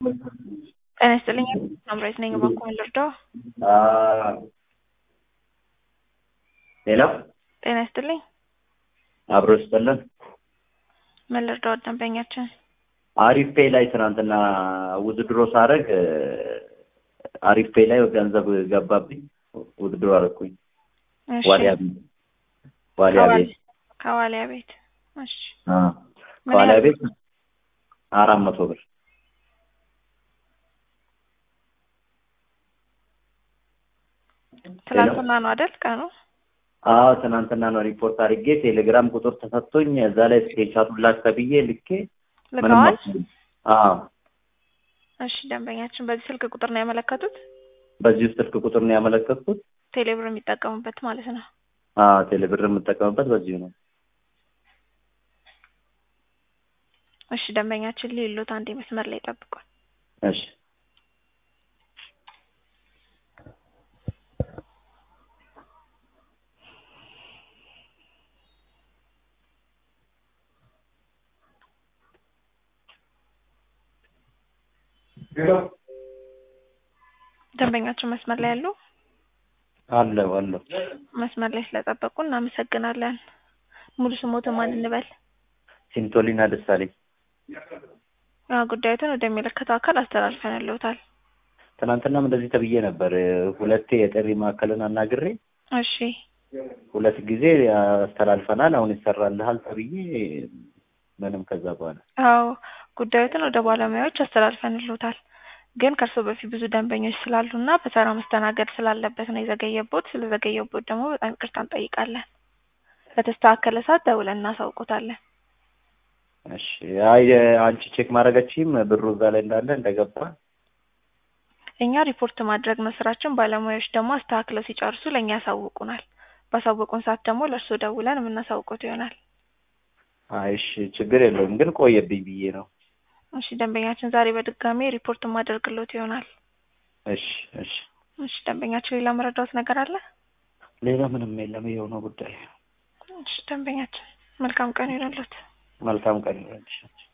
ጤና ይስጥልኝ ሳምራዊት ነኝ እባክዎ ምን ልርዳዎ? ሄሎ ጤና ይስጥልኝ አብሮ ይስጥልን። ምን ልርዳዎ ደንበኛችን? አሪፍ ፔይ ላይ ትናንትና ውድድሮ ሳደርግ አሪፍ ፔይ ላይ ገንዘብ ገባብኝ። ውድድሮ አደረኩኝ። እሺ ዋሊያ ቤት ዋሊያ ቤት ከዋሊያ ቤት እሺ አ ምን ከዋሊያ ያህል ቤት አራት መቶ ብር ትላንትና ነው አይደል ቀኑ? አዎ ትናንትና ነው ሪፖርት አድርጌ ቴሌግራም ቁጥር ተሰጥቶኝ እዛ ላይ ስክሪንሻቱን ላክ ተብዬ ልኬ ምንም ልከዋል? አልሰማም። አዎ እሺ ደንበኛችን በዚህ ስልክ ቁጥር ነው ያመለከቱት? በዚሁ ስልክ ቁጥር ነው ያመለከትኩት። ቴሌብር የሚጠቀሙበት ማለት ነው። አዎ ቴሌብር የምጠቀምበት በዚሁ ነው። እሺ ደንበኛችን ሌሎት አንዴ መስመር ላይ ጠብቋል። እሺ ደንበኛችን መስመር ላይ ያሉ አለው አለው መስመር ላይ ስለጠበቁ እናመሰግናለን። ሙሉ ስሞትን ማን እንበል? ሲንቶሊና ደሳለኝ አዎ ጉዳዩትን ወደሚመለከተው አካል አስተላልፈንልዎታል። ትናንትናም እንደዚህ ተብዬ ነበር። ሁለቴ የጥሪ ማዕከልን አናግሬ እሺ ሁለት ጊዜ አስተላልፈናል። አሁን ይሰራልሃል ተብዬ ምንም ከዛ በኋላ አዎ ጉዳዩትን ወደ ባለሙያዎች አስተላልፈንልዎታል። ግን ከእርስዎ በፊት ብዙ ደንበኞች ስላሉና በተራ መስተናገድ ስላለበት ነው የዘገየቦት። ስለዘገየቦት ደግሞ በጣም ይቅርታ እንጠይቃለን። በተስተካከለ ሰዓት ደውለን እናሳውቆታለን። እሺ አይ አንቺ ቼክ ማድረገችም ብሩ እዛ ላይ እንዳለ እንደገባ እኛ ሪፖርት ማድረግ ነው ስራችን። ባለሙያዎች ደግሞ አስተካክለው ሲጨርሱ ለእኛ ያሳውቁናል። ባሳወቁን ሰዓት ደግሞ ለእርስዎ ደውለን የምናሳውቆት ይሆናል። አይ እሺ ችግር የለውም ግን ቆየብኝ ብዬ ነው። እሺ ደንበኛችን ዛሬ በድጋሚ ሪፖርት ማደርግሎት ይሆናል። እሺ እሺ እሺ ደንበኛችን ሌላ መረዳዎት ነገር አለ? ሌላ ምንም የለም። ይኸው ነው ጉዳይ። እሺ ደንበኛችን መልካም ቀን ይሁንልዎት። መልካም ቀን ይሁንልሽ።